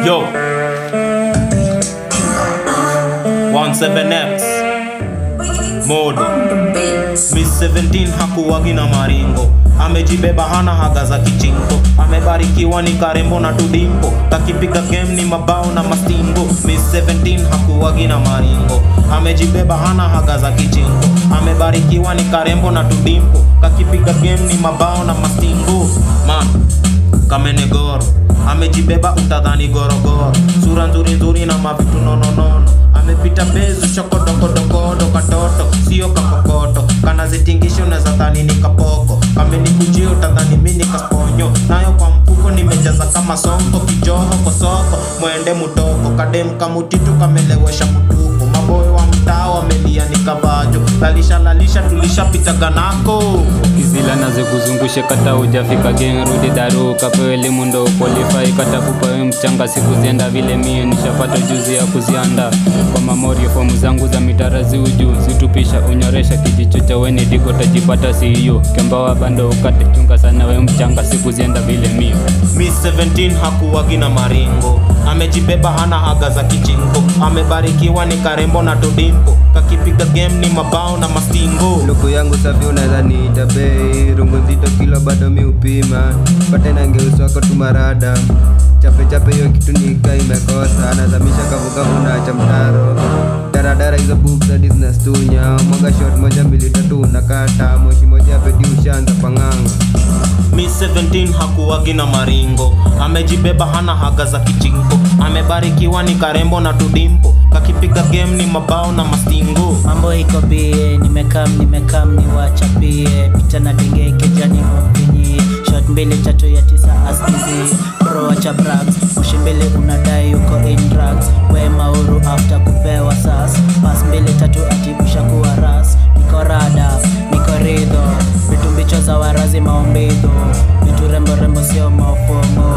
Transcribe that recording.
Yo 17X Modo Miss 17 hakuwagi na maringo amejibeba hana haga za kichingo amebarikiwa ni karembo na tudimpo kakipiga game ni mabao na mastingo Miss 17 hakuwagi na maringo amejibeba hana haga za kichingo amebarikiwa ni karembo na tudimpo kakipiga game ni mabao na mastingo man kamenegoro amejibeba utadhani gorogoro sura nzuri nzuri na mavitu nononono amepita bezu shokodokodokodo katoto sio kakokoto kanazitingisha unaweza dhani ni kapoko kamenikujia utadhani mi ni kasponyo nayo kwa mfuko nimejaza kama sonko kijoho kosoko mwende mutoko kadem kamutitu kamelewesha mutuko maboyo wa mtaa wamelia ni kavajo lalisha lalisha tulishapitaga nako kizila naze kuzungushe kata ujafika geng rudi daru kapewe elimu ndo qualify kata kupewe mchanga siku zienda vile mie nishapata juzi ya kuzianda kwa mamorio fomu zangu za mitara ziuju situpisha unyoresha kijicho cha weni digo tajipata siyo kembawa bando ukate chunga sana we mchanga siku zienda vile mie Miss 17 hakuwagi na maringo amejibeba hana haga za kichingo amebarikiwa ni karembo na todimpo kakipiga game ni mabao na mastingo luku yangu safi unaweza niita bei rungu nzito kilo bado mi upima pate nangeuswako tumarada chape chape hiyo kitu nika imekosa anazamisha kavukavu na cha mtaro daradara hizo boobs hadi zinastunya mwaga shot moja mbili tatu unakata moshi moja pedi ushaanza pang'anga Miss 17 hakuwagi na maringo amejibeba hana haga za kichingo amebarikiwa ni karembo na tudimpo kakipiga game ni mabao na mastingo mambo iko bie nimekam nimekam niwachapie pita na denge kejani mumpinyie shot mbili tatu ya tisa askizi bro wacha brags moshi mbili unadai uko in drugs we mauru after kupewa sas pas mbili tatu atibusha kuwa ras niko rada niko ridho vitu mbicho za warazi maombidho vitu rembo rembo sio maofomo